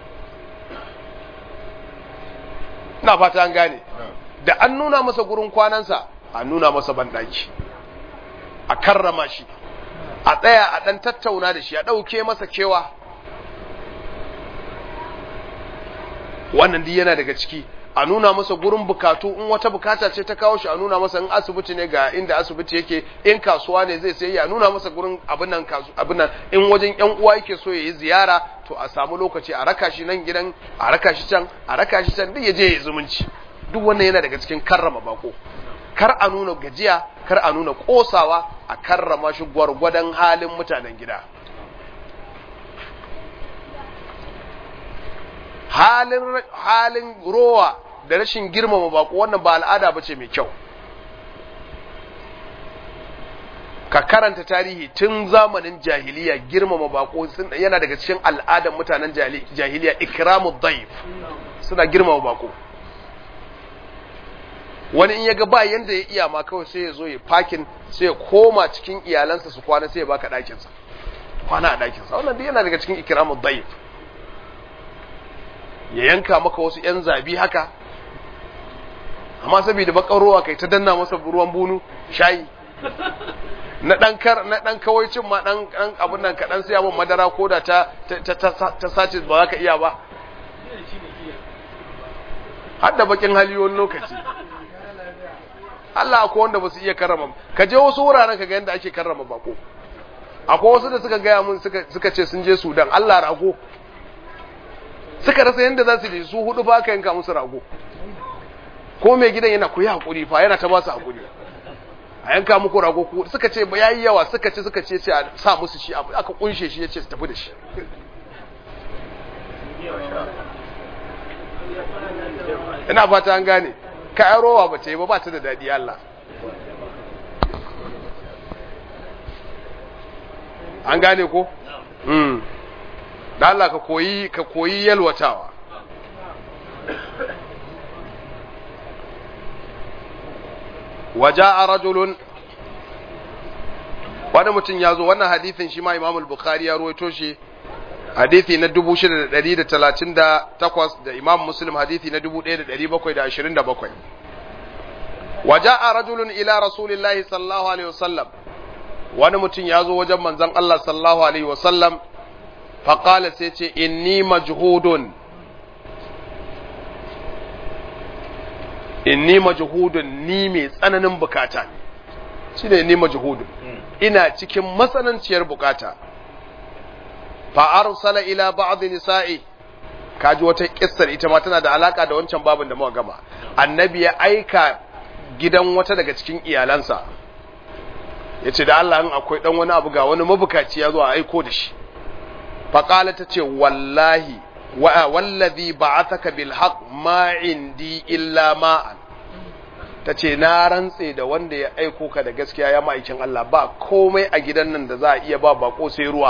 ina fata an gane da an nuna masa gurin kwanansa a nuna masa banɗaki a karrama shi a tsaya a ɗan tattauna da shi a ɗauke masa kewa wannan duk yana daga ciki a nuna masa gurin bukatu in wata bukata ce ta kawo shi a nuna masa in asibiti ne ga inda asibiti yake in kasuwa ne zai sai a nuna masa gurin abin nan abin nan in wajen yan uwa yake so yayi ziyara to a samu lokaci a raka shi nan gidan a raka shi can a raka shi can duk ya je ya zumunci duk wannan yana daga cikin karrama bako kar a nuna gajiya kar a nuna kosawa a karrama shi gwargwadon halin mutanen gida halin halin rowa da rashin girmama bako wannan ba al'ada bace mai kyau ka karanta tarihi tun zamanin jahiliya girmama bako yana daga cikin al'adan mutanen jahiliya ikramu dhaif suna girmama bako wani in ya ga ba yanda ya iya ma kawai sai ya zo ya fakin sai ya koma cikin iyalansa su kwana sai ya baka ɗakinsa kwana a ɗakinsa wannan duk yana daga cikin ikramu dhaif ya yanka maka wasu ‘yan zabi haka, amma saboda bakar ruwa kai ta danna masa ruwan bunu shayi, na ɗan kawaicin ma ɗan abin nan kaɗan sai abin madara ko da ta sace ba za ka iya ba. Hadda bakin hali wani lokaci. Allah akwai wanda ba su iya karrama ka je wasu wuraren ka ga yadda ake karrama bako. Akwai wasu da suka gaya mun suka ce sun je Sudan, Allah rago. suka rasa yadda za su su hudu ba ka yanka musu rago ko mai gidan yana ku yi haƙuri fa yana ta ba su haƙuri a yanka muku rago ku suka ce ba yayi yawa suka ce suka ce a sa musu shi aka kunshe shi ya ce su tafi da shi ina fata an gane ka rowa ba ta yi ba ba ta da daɗi Allah an gane ko mm da Allah ka koyi ka koyi yalwatawa waja'a rajulun wani mutum ya zo wannan hadithin shi ma Imam al-Bukhari ya ruwaito shi hadithi na 6138 da Imam Muslim hadithi na 1727 waja'a rajulun ila rasulillahi sallallahu alaihi wasallam wani mutum ya zo wajen manzon Allah sallallahu alaihi wasallam faqala sai ce inni majhudun inni majhudun ni mai tsananin bukata ne shine inni majhudun ina cikin matsananciyar bukata fa arsala ila ba'd nisa'i kaji wata kissar ita ma tana da alaka da wancan babin da muka gama annabi ya aika gidan wata daga cikin iyalansa yace da Allah in akwai dan wani abu ga wani mabukaci ya zo a aiko da shi fa qala tace wallahi wa wallazi ba'athaka bil haqq ma indi illa ma'an tace na rantse da wanda ya aiko ka da gaskiya ya ma'aikin Allah ba komai a gidan nan da za a iya ba bako sai ruwa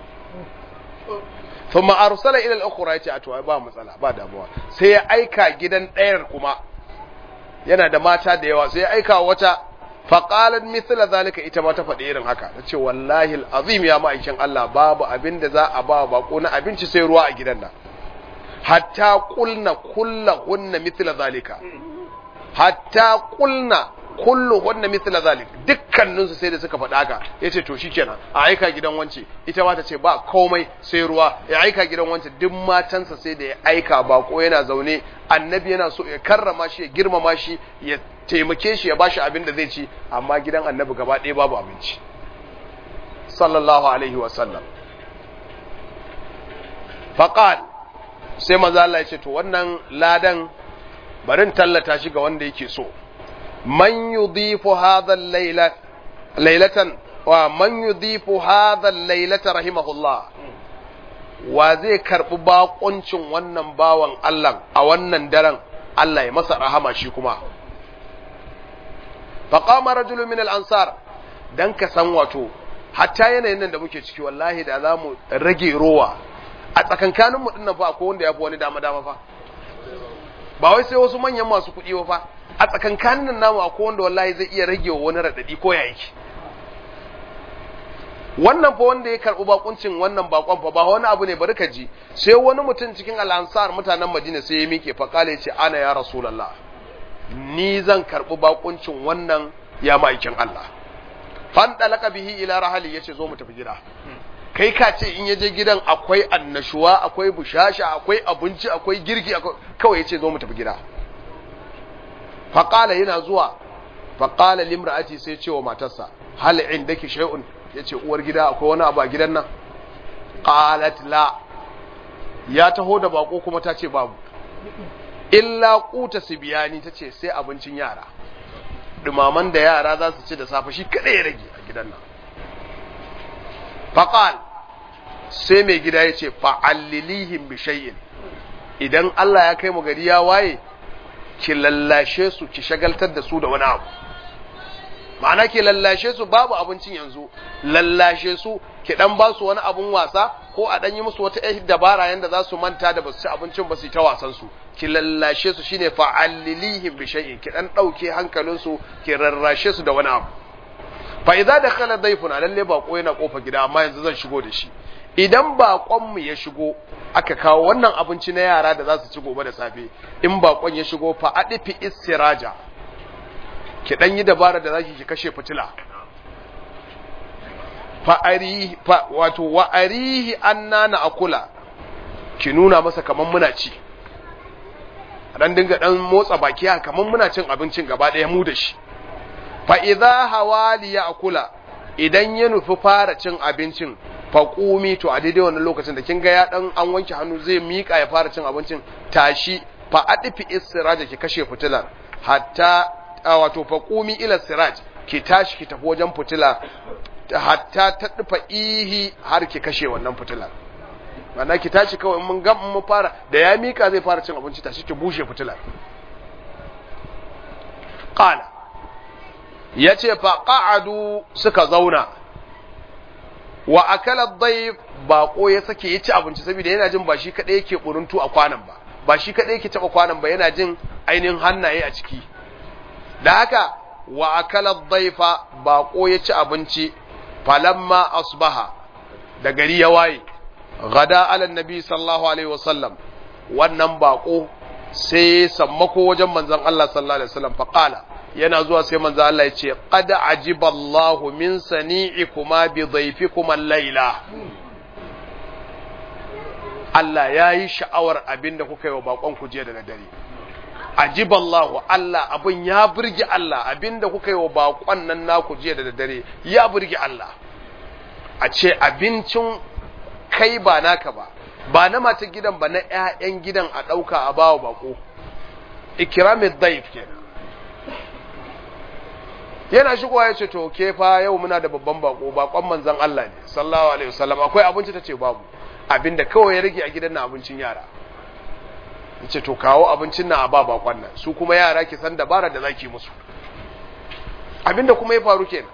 thumma arsala ila al-ukhra yace a to ba matsala ba damuwa sai ya aika gidan ɗayar kuma yana da mata da yawa sai ya aika wata faqalat mithla zalika ita ma ta faɗi irin haka tace wallahi al-azim ya ma'aikin Allah babu abin da za a ba bako na abinci sai ruwa a gidan nan hatta qulna kullahunna mithla zalika hatta qulna kulluhunna mithla zalik dukkanin su sai da suka faɗa haka yace to shikenan a aika gidan wance ita ma ta ce ba komai sai ruwa ya aika gidan wance duk matansa sai da ya aika bako yana zaune annabi yana so ya karrama shi ya girmama shi ya taimake shi ya bashi abin da zai ci amma gidan annabi gaba ɗaya babu abinci sallallahu alaihi wa sallam faqal sai maza Allah ya ce to wannan ladan barin tallata shi ga wanda yake so man yudhifu hadha al-layla laylatan wa man yudhifu hadha al-laylata rahimahullah wa zai karbi bakuncin wannan bawan Allah a wannan daren Allah ya masa rahama shi kuma faqama rajulun min al-ansar dan ka san wato hatta yanayin nan da muke ciki wallahi da zamu rage rowa a tsakankanin mu dinnan fa akwai wanda yafi wani dama dama fa ba wai sai wasu manyan masu kuɗi ba fa a tsakankanin nan namu akwai wanda wallahi zai iya rage wani raɗaɗi ko ya yake wannan fa wanda ya karɓi bakuncin wannan bakon fa ba wani abu ne bari ka ji sai wani mutum cikin al'ansar mutanen madina sai ya miƙe fa kale ce ana ya rasulullah ni zan karɓi bakuncin wannan ya ma'aikin Allah fan dalaka bihi ila rahali yace zo mu tafi gida kai ka ce in yaje gidan akwai annashuwa akwai bushasha akwai abinci akwai girki kawai yace zo mu tafi gida faqala yana zuwa faqala limra'ati sai ce wa matarsa hal indaki shay'un yace uwar gida akwai wani abu a gidan nan qalat la ya taho da bako kuma ta ce babu illa quta sibiyani tace sai abincin yara dumaman da yara za su ci da safe shi kada ya rage a gidan nan faqal sai mai gida ya ce fa'allilihim bi shay'in idan Allah ya kai mu gari ya waye ki lallashe su ki shagaltar da su da wani abu ma'ana ki lallashe su babu abincin yanzu lallashe su ki dan ba su wani abun wasa ko a dan yi musu wata ɗan dabara yanda za su manta da basu ci abincin ba su ta wasan su ki lallashe su shine fa'allilihim bi shay'in ki dan dauke hankalin su ki rarrashe su da wani abu fa idza dakhala dayfuna lalle bako yana kofa gida amma yanzu zan shigo da shi idan bakon mu ya shigo aka kawo wannan abinci na yara da za su ci gobe da safe in bakon ya shigo fa adifi istiraja ki dan yi dabara da zaki ki kashe fitila fa arihi fa wato wa arihi annana akula ki nuna masa kaman muna ci dan dinga dan motsa baki haka kaman muna cin abincin gaba daya mu da shi fa idza hawali ya akula idan ya nufi fara cin abincin faƙumi to a daidai wannan lokacin da kin ga ya dan an wanke hannu zai miƙa ya fara cin abincin tashi fa adifi istiraja ki kashe fitilar hatta wato faƙumi ila siraj ki tashi ki tafi wajen fitila hatta ta dufa ihi har ki kashe wannan fitilar ma'ana ki tashi kawai mun ga mun fara da ya miƙa zai fara cin abinci tashi ki bushe fitilar qala yace fa qa'adu suka zauna wa akala dayf bako ya sake ya ci abinci saboda yana jin ba shi kadai yake buruntu a kwanan ba ba shi kadai yake taba kwanan ba yana jin ainihin hannaye a ciki da haka wa akala dayfa bako ya ci abinci falamma asbaha da gari ya waye gada ala nabi sallallahu alaihi wasallam wannan bako sai sammako wajen manzon Allah sallallahu alaihi wasallam faqala yana zuwa sai manzon Allah ya ce qad ajiba Allahu min sani'ikuma bi dhayfikuma al-laila Allah ya yi sha'awar abin da kuka yi wa bakon ku jiya da dare ajiba Allahu Allah abin ya burge Allah abin da kuka yi wa bakon nan naku jiya da dare ya burge Allah a ce abincin kai ba naka ba ba na mata gidan ba na ƴaƴan gidan a ɗauka a bawa bako ikramid daif kenan yana shigowa ya ce to ke fa yau muna da babban bako bakon manzon Allah ne sallallahu alaihi wasallam akwai abinci tace babu abinda kawai ya rage a gidan na abincin yara yace to kawo abincin na a ba bakon nan su kuma yara ki san dabara da zaki musu abinda kuma ya faru kenan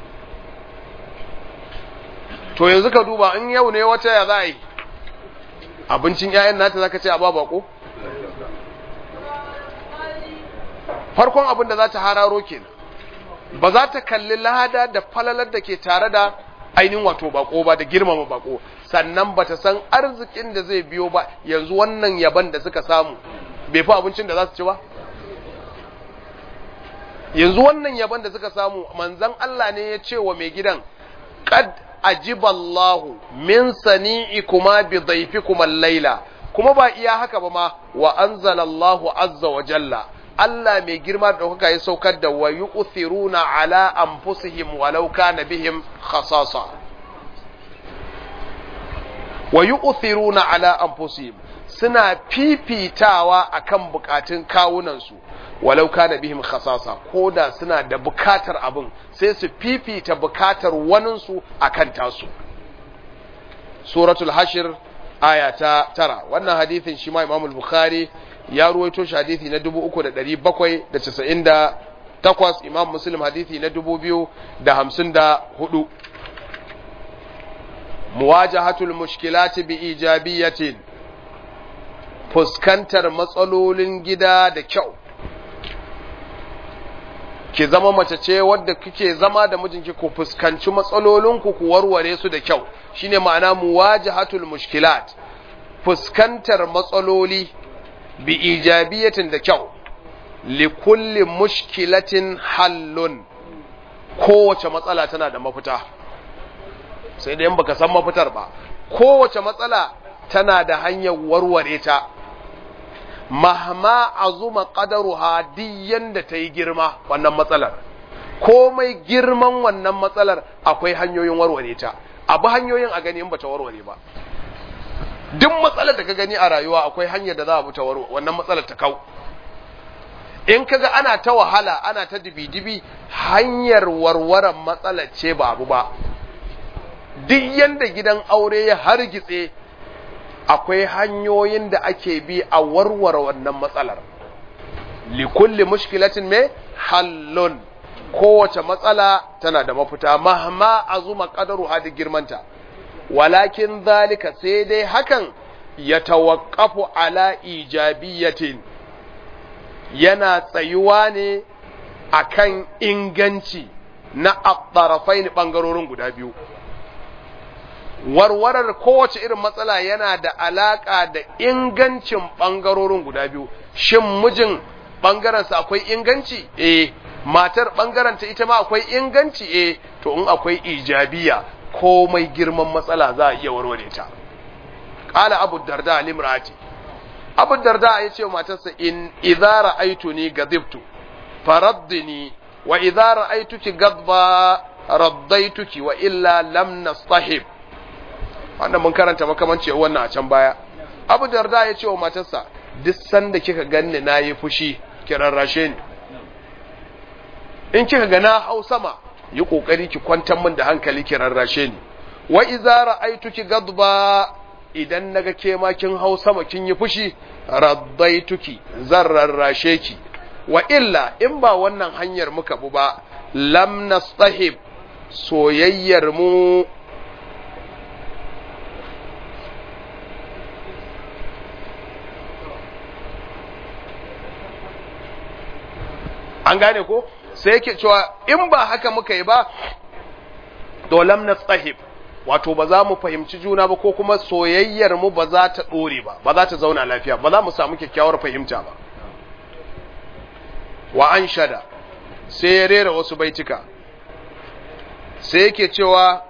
to yanzu ka duba in yau ne wata ya za a yi abincin 'ya'yan nata zaka ce a ba bako farkon abin da za ta hararo kenan ba za ta kalli lada da falalar da ke tare da ainihin wato bako ba da girmama bako sannan ba ta san arzikin da zai biyo ba yanzu wannan yaban da suka samu bai fi abincin da za su ci ba yanzu wannan yaban da suka samu manzan Allah ne ya ce wa mai gidan qad ajiballahu min sani'ikuma bi dhayfikuma al-laila kuma ba iya haka ba ma wa anzalallahu azza wa jalla Allah mai girma da ɗaukaka ya saukar da wa yu'thiruna ala anfusihim walau kana bihim khasasa wa yu'thiruna ala anfusihim suna fifitawa akan bukatun kawunansu walau kana bihim khasasa koda suna da bukatar abin sai su fifita bukatar waninsu akan tasu suratul hashir aya ta tara wannan hadithin shi ma imamul bukhari ya ruwaito shi hadithi na 3798 imam muslim hadithi na 2054 muwajahatul mushkilati bi ijabiyatin fuskantar matsalolin gida da kyau ki zama mace ce wadda kike zama da mijinki ku fuskanci matsalolinku ku warware su da kyau shine ma'ana muwajahatul mushkilat fuskantar matsaloli bi ijabiyatin da kyau li kulli mushkilatin hallun kowace matsala tana da mafita sai da yan baka san mafitar ba kowace matsala tana da hanyar warware ta mahma azuma qadaruha diyan da ta yi girma wannan matsalar komai girman wannan matsalar akwai hanyoyin warware ta abu hanyoyin a gani in bata warware ba duk matsalar da ka gani a rayuwa akwai hanyar da za a buta warware wannan matsalar ta kau in kaga ana ta wahala ana ta dibi-dibi hanyar warwaran matsalar ce ba abu ba duk yanda gidan aure ya hargitse akwai hanyoyin da ake bi a warware wannan matsalar likulli mushkilatin me hallun kowace matsala tana da mafita mahma azuma qadaru hadi girmanta walakin zalika sai dai hakan ya tawaqqafu ala ijabiyatin yana tsayuwa ne akan inganci na at-tarafain bangarorin guda biyu warwarar kowace irin matsala yana da alaka da ingancin bangarorin guda biyu shin mijin bangarensa akwai inganci eh matar bangaranta ita ma akwai inganci eh to in akwai ijabiya komai girman matsala za a iya warware ta qala abu darda limrati abu darda ya ce matarsa in idza ra'aytuni gadibtu faraddini wa idza ra'aytuki gadba raddaituki wa illa lam nastahib wannan mun karanta makamanci wannan a can baya abu darda ya ce wa matarsa duk sanda kika ganni nayi fushi ki rarrashe ni in kika ga na hau sama yi kokari ki kwantar min da hankali ki rarrashe ni wa idza ra'aytuki gadba idan naga ke ma kin hau sama kin yi fushi raddaituki zan rarrashe ki wa illa in ba wannan hanyar muka bu ba lam nastahib soyayyar mu an gane ko sai yake cewa in ba haka muka yi ba to lam nastahib wato ba za mu fahimci juna ba ko kuma soyayyar mu ba za ta dore ba ba za ta zauna lafiya ba za mu samu kyakkyawar fahimta ba wa an shada sai ya rera wasu baitika sai yake cewa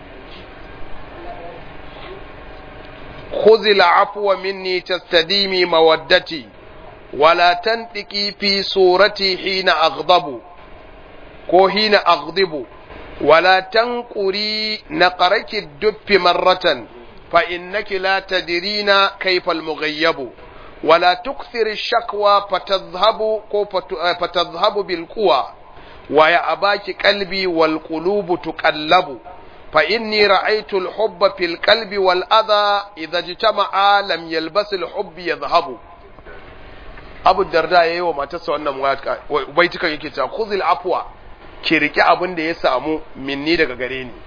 خذ العفو مني تستديمي مودتي ولا تنطقي في صورتي حين أغضب كو حين أغضب ولا تنقري نقرك الدب مرة فإنك لا تدرين كيف المغيب ولا تكثر الشكوى فتذهب فتذهب بالقوى ويأباك قلبي والقلوب تقلب فإني رأيت الحب في القلب والأذى إذا اجتمعا لم يلبس الحب يذهب Abu Darda yayi wa matarsa wannan baitukan yake cewa khuzil afwa ki riki abin da ya samu minni daga gare ni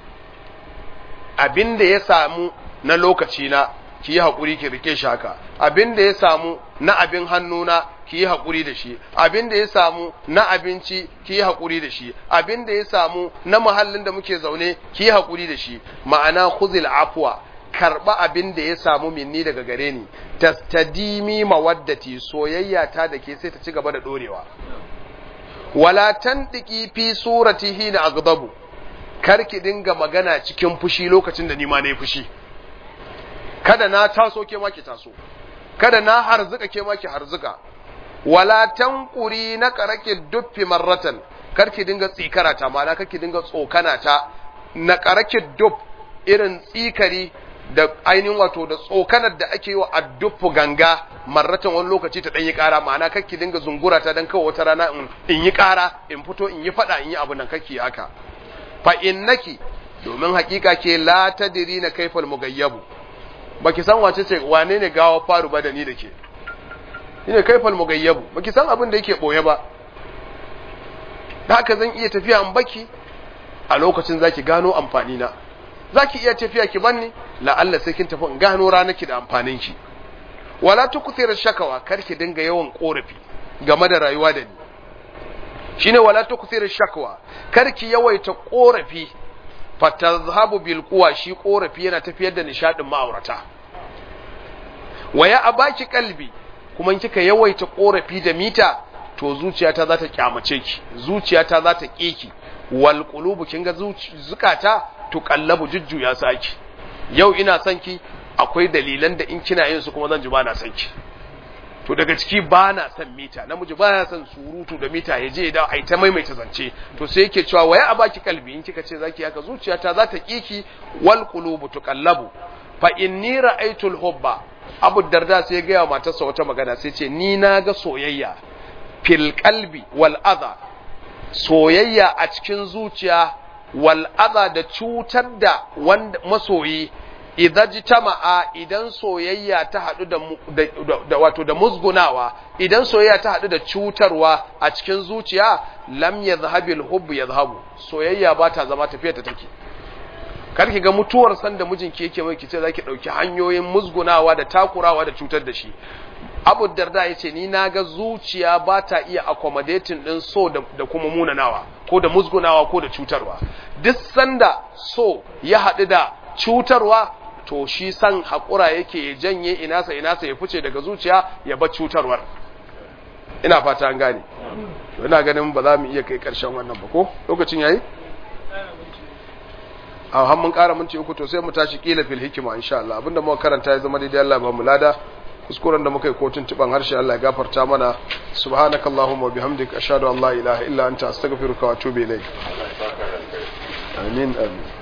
abin da ya samu na lokaci na ki yi hakuri ki rike shi haka abin da ya samu na abin hannuna ki yi hakuri da shi abin da ya samu na abinci ki yi hakuri da shi abin da ya samu na muhallin da muke zaune ki yi hakuri da shi ma'ana khuzil afwa karba abin da ya samu minni daga gare ni tastadimi mawaddati soyayya ta da ke sai ta ci gaba da dorewa wala tandiki fi suratihi na agdabu kar ki dinga magana cikin fushi lokacin da ni ma nayi fushi kada na taso ke ma ki taso kada na harzuka ke ma ki harzuka wala tanquri na karake duffi marratan kar ki dinga tsikara ta ma'ana kar ki dinga tsokana ta na karake duff irin tsikari da ainihin wato da tsokanar da ake yi wa addufu ganga marratan wani lokaci ta ɗanyi ƙara ma'ana kakki dinga zungura ta don kawai wata rana in yi ƙara in fito in yi faɗa in yi abu nan kakki haka fa innaki domin hakika ke la tadiri na kaifal mugayyabu baki san wace ce wane ne gawa faru ba da ni da ke shine kaifal mugayyabu baki san abin da yake boye ba da haka zan iya tafiya in baki a lokacin zaki gano amfani na za ki iya tafiya ki banni la'alla sai kin tafi in gano ranaki da amfanin ki wala tukthira shakawa kar ki dinga yawan korafi game da rayuwa da ni shine wala tukthira shakawa kar ki yawaita korafi fatazhabu bil quwa shi korafi yana tafiyar da nishadin ma'aurata waya abaki kalbi kuma kika yawaita korafi da mita to zuciyata za ta kyamace ki zuciyata za ta ki wal qulubu kinga zukata tuƙallabu jujjuya su ake yau ina son ki akwai dalilan da in kina yin su kuma zan ji ba na son ki to daga ciki ba na son mita namiji ba na son surutu da mita ya je da ai ta maimaita zance to sai yake cewa waya a baki kalbi in kika ce zaki haka zuciyata za ta kiki wal qulubu tuqallabu fa inni ra'aytul hubba abu darda sai ya gaya matarsa wata magana sai ce ni na ga soyayya fil qalbi wal adha soyayya a cikin zuciya wal'aza da cutar da wanda masoyi idan ji tama'a idan soyayya ta haɗu da, da, wato da musgunawa idan soyayya ta haɗu da cutarwa a cikin zuciya lam ya zahabil hubbu ya zahabu soyayya ba ta zama tafiya ta take karki ga mutuwar sanda mijinki yake mai kice zaki ɗauki hanyoyin musgunawa da takurawa da cutar da shi abu darda ya ce ni na ga zuciya ba ta iya accommodating ɗin so da kuma munanawa ko da musgunawa ko da cutarwa duk sanda so ya haɗu da cutarwa to shi san haƙura yake ya janye inasa inasa ya fice daga zuciya ya bar cutarwar ina fata an gane to ina ganin ba za mu iya kai ƙarshen wannan ba ko lokacin yayi a har mun ƙara minti uku to sai mu tashi kila fil hikima insha Allah abinda muka karanta ya zama daidai Allah ba mu lada kuskuren da muka yi kotun tuban harshe Allah ya gafarta mana subhanakallahumma wa bihamdika ashhadu an la ilaha illa anta astaghfiruka wa atubu ilaik amin amin